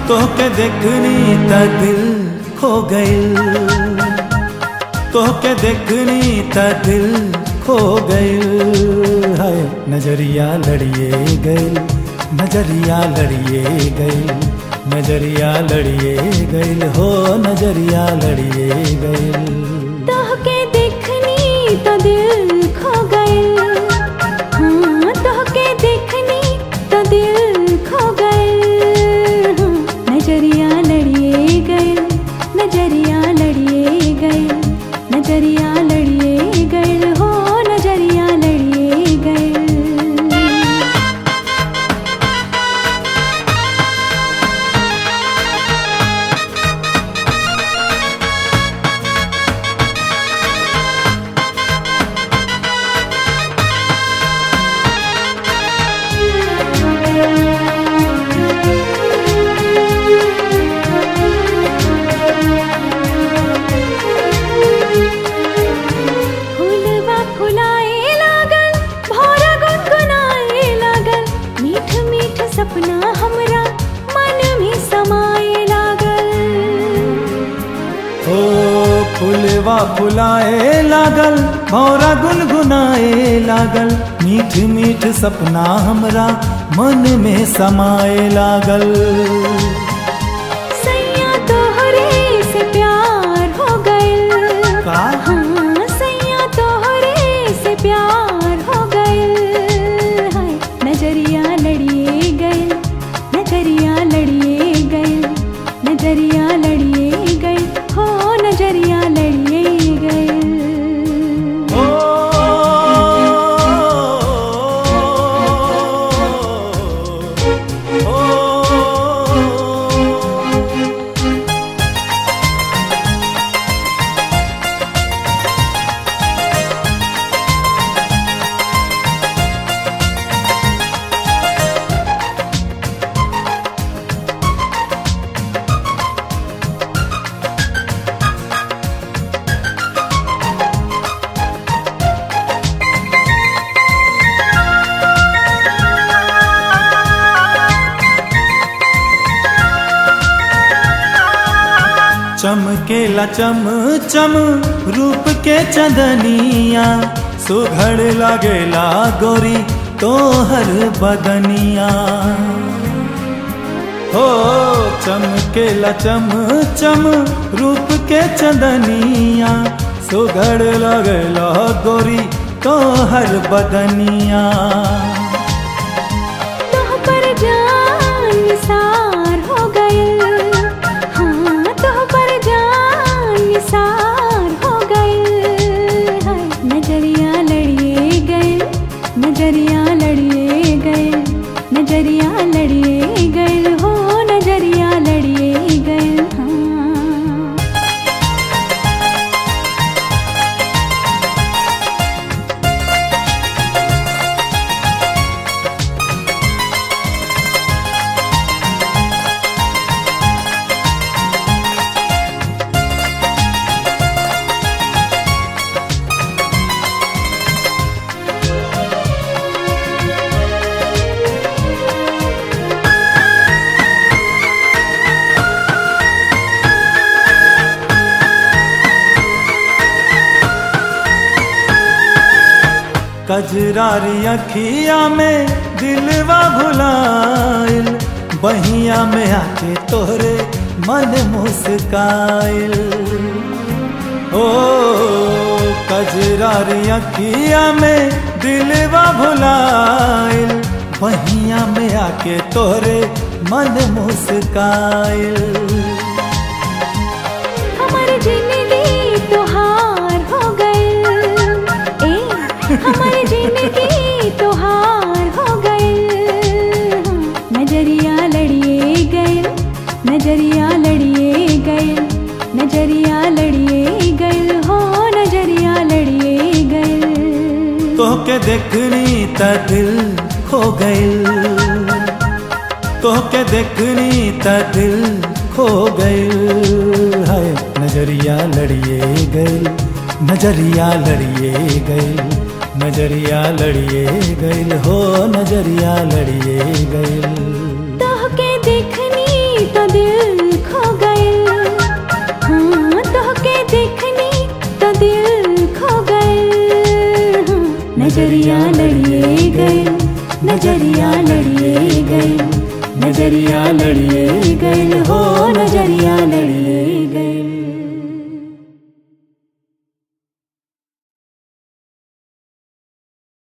तोहके देखनी त दिल खो गइल तोहके देखनी त दिल खो गइल हाय नजरिया लड़िए गइल नजरिया लड़िए गइल नजरिया लड़िए गइल हो नजरिया लड़िए गइल तोहके देखनी तो दिल खो गइल हाँ तोहके देखनी तो दिल खो गइल हाँ, नजरिया लड़िए गइल नजरिया लड़िए गइल नजरिया लड़िए गइल हो नजरिया लड़िए गइल फूलवा फुलाए लागल भौरा गुनगुनाए लागल मीठ मीठ सपना हमरा मन में समाए लागल ओ फुलवा फुलाए लागल भौरा गुनगुनाए लागल मीठ मीठ सपना हमरा मन में समाए लागल सैया तोहरे से प्यार हो गइल का हाँ सैया तोहरे से प्यार हो गइल हाय नजरिया लड़िए गइल नजरिया लड़िए गइल नजरिया लड़िए गइल हो नजरिया लड़िए गइल ओ ओ चमकेला चम चम रूप के चंदनिया सुघड़ लागेला गोरी तोहर बदनिया हो चमकेला चम चम रूप के चंदनिया सुघड़ लागेला गोरी तोहर बदनिया तोह पर जान निसार हो गइल हाँ तोह पर जान निसार हो गइल हाय नजरिया लड़िए गइल नजरिया लड़िए गइल नजरिया लड़िए गइल हो नजरिया लड़िए गइल हाँ कजरारी अखिया में दिलवा भुलाइल बहिया में आके तोहरे मन मुस्काइल ओ कजरारी अखिया में दिलवा भुलाइल बहिया में आके तोहरे मन मुस्काइल हमर जिंदगी तोहार हो गइल ए हमर जिंदगी तोहार हो गइल नजरिया लड़िए गइल नजरिया लड़िए गइल नजरिया लड़िए गइल हो नजरिया लड़िए गइल तोहके देखनी त दिल खो गइल तोहके देखनी त दिल खो गइल हाय नजरिया लड़िए गइल नजरिया लड़िए गइल नजरिया लड़िए गइल हो नजरिया लड़िए गइल तोहके देखनी तो दिल खो गए हाँ तोहके देखनी तो दिल खो गए हाँ, नजरिया लड़िए गए नजरिया लड़िए गए नजरिया लड़िए गए हो नजरिया लड़िए गए